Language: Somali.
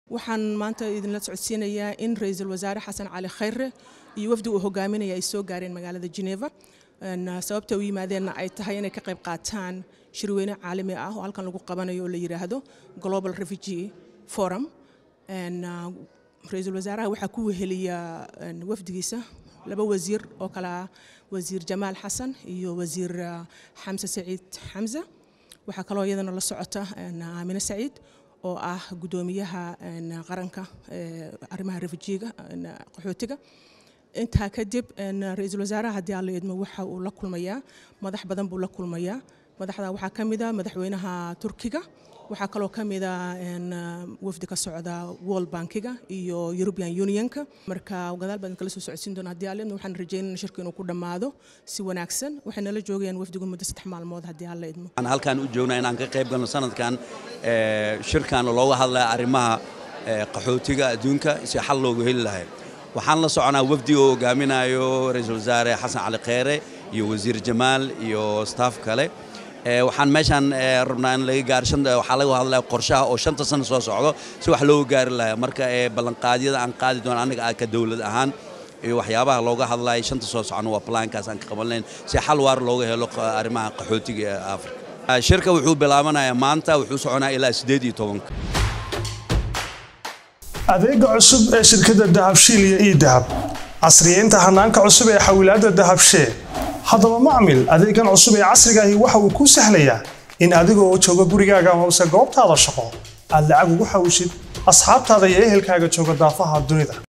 waxaan maanta idinla socodsiinayaa in ra-iisul wasaare xasan cali khayre iyo wafdi uu hogaaminaya ay soo gaareen magaalada geneva sababta u yimaadeenna ay tahay inay ka qayb qaataan shirweyne caalami ah oo halkan lagu qabanayo oo la yidhaahdo global refugee forum ra-iisul wasaaraha waxaa ku weheliya wafdigiisa laba wasiir oo kale ah wasiir jamaal xasan iyo wasiir xamse saciid xamse waxaa kaloo iyadana la socota aamine saciid oo ah guddoomiyaha qaranka arrimaha refujiga qaxootiga intaa kadib ra-iisul wasaaraha haddii aan la idmo waxa uu la kulmayaa madax badan buu la kulmayaa madaxda waxaa ka mid a madaxweynaha turkiga waxaa kaloo ka mid a wafdi ka socda world bankiga iyo european unionka marka gadaal baan kala soo socodsiin doona haddii aan la idmo waxaan rajeynana shirku inuu ku dhammaado si wanaagsan waxay nala joogayaan wafdigu muddo saddex maalmood haddii aan la idmo aan halkaan u joognaa inaan ka qayb galno sanadkan shirkan looga hadlaya arrimaha qaxootiga adduunka si xal loogu heli lahay waxaan la soconaa wafdi oo hogaaminayo ra-iisul wasaare xasan cali kheyre iyo wasiir jamaal iyo staff kale waxaan meeshaan rabnaa in laga gaaro waxaa laga hadlaya qorshaha oo shanta sano soo socdo si wax looga gaari lahaa marka ballanqaadyada aan qaadi doono annaga ka dowlad ahaan iyo waxyaabaha looga hadlaya shanta soo socno waa plaankaas aan ka qabanlayn si xal waar looga helo arrimaha qaxootiga ee afrika shirka wuxuu bilaabanayaa maanta wuxuu soconaa ilaa siddeed iyo tobanka adeega cusub ee shirkadda dahabshiil iyo ii dahab casriyeynta hanaanka cusub ee xawilaadda dahabshee haddaba macmil adeegan cusub ee casriga ahi waxa uu kuu sahlayaa in adigoo jooga gurigaaga hoose goobtaada shaqo aad lacag ugu xawshid asxaabtaada iyo ehelkaaga jooga daafaha dunida